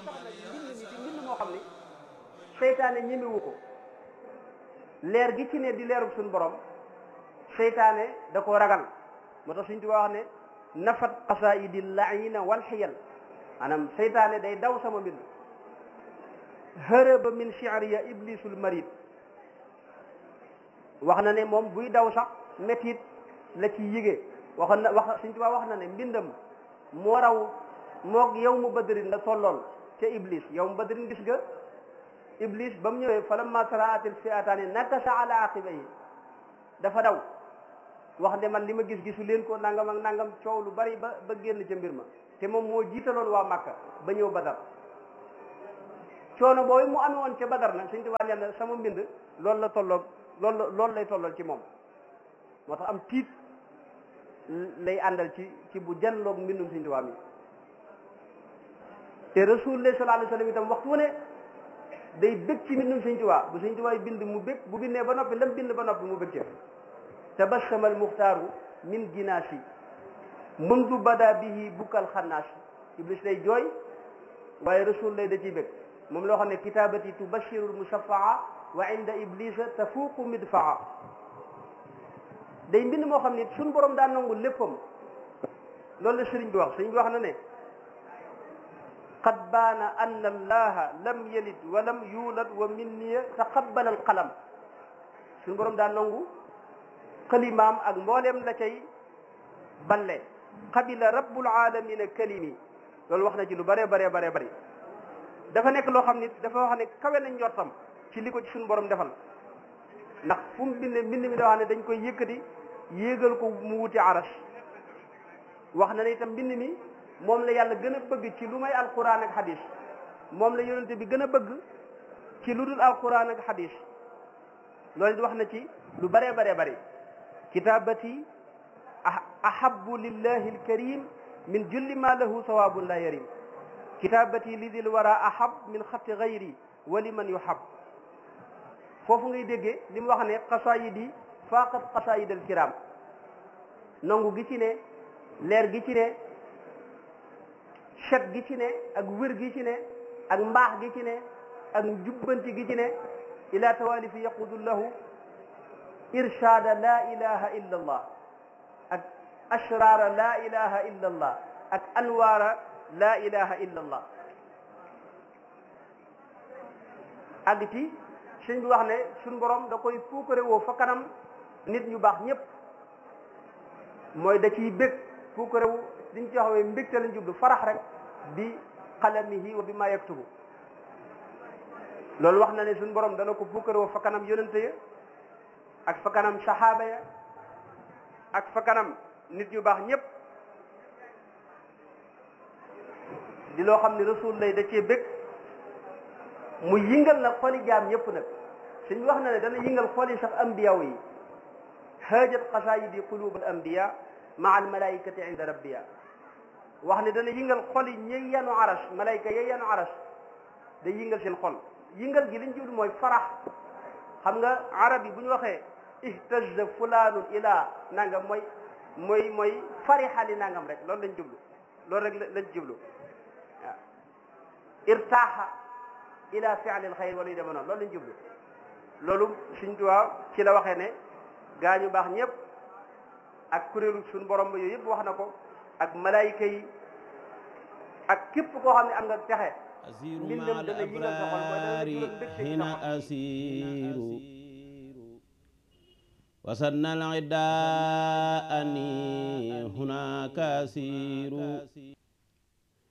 tax nag mbind mi di mbind moo xam ni seytaane ñemewu ko leer gi ci ne di leerub suñu borom seytaane da koo ragal moo tax suñ tuba wax ne nafat qasaidi laina wal xiyal maanaam seytaane day daw sama mbind hërëba min shi'riya iblisul marid wax na ne moom buy daw sax métit la ci yige waxoon na wax suñ tuba wax na ne mbindam moo raw moog yow mu badrin la tollool ca iblis yow mu badrin gis nga iblis ba mu ñëwee falamma taraatil fi'ataani nakasa ala aqibayhi dafa daw wax ne man li ma gis gisu leen ko nangam ak nangam coow lu bari ba ba génn ca mbir ma te moom moo jiitaloon waa Makka ba ñëw Badar coono boobu mu amee woon ca Badar nag Sëñ Tuubaa nee na sama mbind loolu la tolloog loolu la loolu lay tollool ci moom moo tax am tiit lay àndal ci ci bu janloog mbindum Sëñ Tuubaa mi te Rasulullah sallallahu alayhi wa sallam itam waxtu wu ne day bëgg ci mbindum Sëñ Tuubaa bu Sëñ Tuubaa bind mu bëgg bu bindee ba noppi lam bind ba noppi mu bëgg ca tabassama almuxtaaru min jinaasi mundu bada bihi bukkal xannaas iblis day jooy waaye rasul lay da ciy bëgg moom loo xam ne kitabati tubashiru lmusafaa wa inda iblisa tafuuqu midfaa day mbind moo xam ne suñ borom daa nangu léppam loolu la sëriñ bi wax sëriñ bi wax na ne qad baana anna allaha lam yalid wa lam yulad wa minniya taqabbala alqalam suñ borom daa nangu xalimaam ak mbooleem la cay balle qabila rabbul alamina kalimi loolu wax na ci lu bare bare bare bari dafa nekk loo xam ni dafa wax ne kawe na njortam ci li ko ci suñu borom defal ndax fu mu bind mbind mi da wax ne dañ koy yëkkati yéegal ko mu wuti aras wax na ne itam mbind mi moom la yàlla gën a bëgg ci lu may alquran ak hadis moom la yonente bi gën a bëgg ci lu dul alquran ak hadis loolu it wax na ci lu bare bare bari kitabati ahabu lillahi alkarim min julli ma lahu sawabun la yarim kitabati li dil wara ahab min xatti gayri wa liman yuhab foofu ngay déggee li mu wax ne xasaayid yi faqat xasaayid alkiram nangu gi ci ne leer gi ci ne set gi ci ne ak wér gi ci ne ak mbaax gi ci ne ak jubbanti gi ci ne ila tawalifi yaqudu lahu irshada la ilaha illa allah ak ashrara la ilaha illa allah ak anwaara la ilaha illa allah àgg ci suñ bi wax ne suñ borom da koy puukare woo fa kanam nit ñu baax ñëpp mooy da ciy bég puukare wu liñ ci waxee mbégte lañ jublu farax rek bi qalamihi wa bi ma yaktubu loolu wax na ne suñ borom dana ko puukare woo fa kanam yonente ya ak fa kanam saxaaba ya ak fa kanam nit ñu baax ñëpp di loo xam ne rasul lay da cee bëgg mu yëngal na xoli jaam ñëpp nag suñ wax na ne dana yëngal xoli sax ambiyaw yi haajat qasaayidi qulub al ambiya maa al malaikati inda rabbiya wax ne dana yëngal xoli ñi yanu aras malayka ya yanu aras day yëngal seen xol yëngal gi liñ jublu mooy farax xam nga arab yi bu ñu waxee ihtaza fulaanun ila nangam mooy mooy mooy farixali nangam rek loolu lañ jublu loolu rek lañ jublu waaw irtaaxa ila fi'li alxayr wala yu deme noonu loolu lañ jublu loolu suñ tuwaa ci la waxee ne gaa ñu baax ñëpp ak kuréelu suñ borom ba yooyu yëpp wax na ko ak malaayika yi ak képp koo xam ne am nga texe asiru ma al abrari hina asiru wasanna al ida ani hunaka asiru